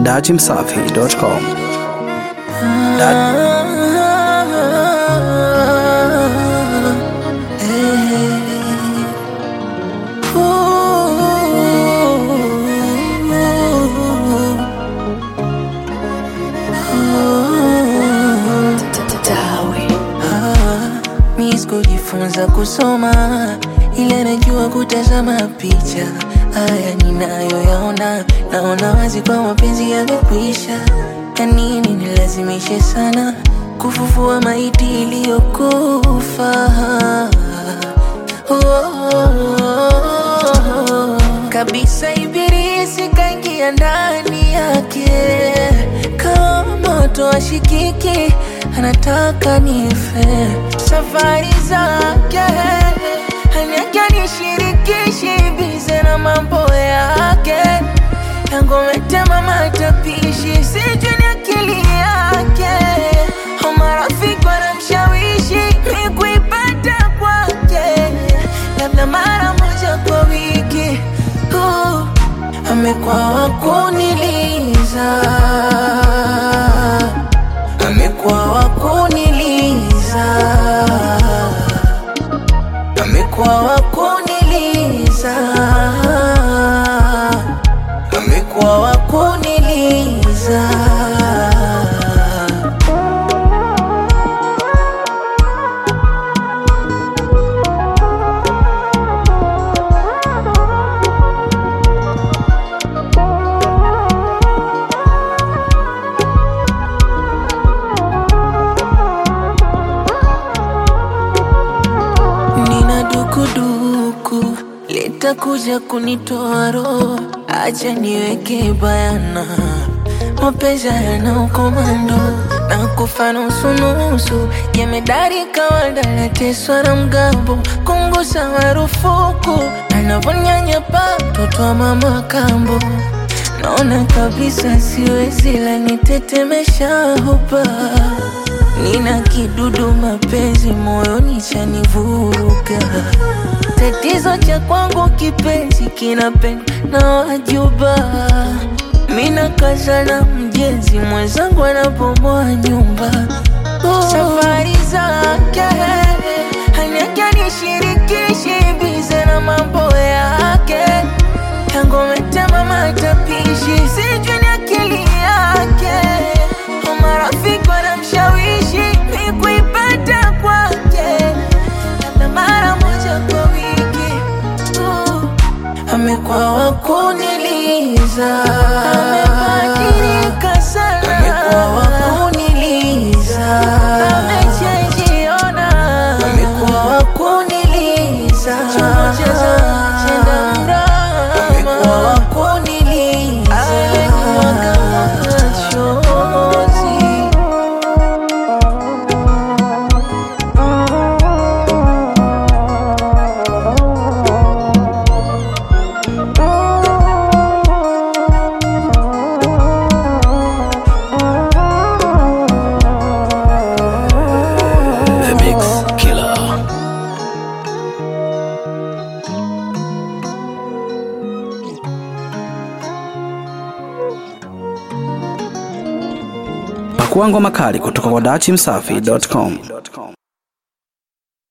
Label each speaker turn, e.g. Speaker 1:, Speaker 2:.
Speaker 1: dachimsafi.com.
Speaker 2: Mi sikujifunza kusoma ila najua kutazama picha. Haya ninayoyaona, naona wazi kwa mapenzi yamekwisha. Ya nini nilazimishe sana kufufua maiti iliyokufa? Oh, kabisa ibilisi kaingia ndani yake kama moto ashikiki, anataka nife. Safari zake haniake nishirikishi, bize na mambo yake yangometema matapishi, sijui ni akili yake au marafiki wanamshawishi mi kuipata kwake, labda mara moja kwa wiki uh, amekuwa wakuniliza amekuwa wakuniliza amekuwa wakuniliza amekuwa wakuniliza nina dukuduku litakuja kunitoa roho, acha niweke bayana, mapenzi yana ukomando na kufa nusunusu, jemedari kawaida nateswa na mgambo, kungusa marufuku, anavonyanyapa mtoto wa mama kambo Naona kabisa siwezi la nitetemesha hopa Nina kidudu mapenzi moyoni chanivuruga Tatizo cha kwangu kipenzi kinapendwa na wajuba Mina kaza na mjenzi mwenzangu anapomoa nyumba oh. Safari zake haniake nishirikishi bize na mambo yake yangometema matapishi, sijui ni akili yake au marafiki wanamshawishi mi kuipata kwake, labda mara moja kwa wiki uh, amekuwa wakuniliza, amebadilika sana, amekuwa wakuniliza, amechenjiona, amekuwa wakuniliza, chombo cheza chenda mrama, amekuwa wakuniliza, amekuwa kama machozi
Speaker 1: The Mix Killer. Pakua ngoma kali kutoka kwa dachimsafi.com.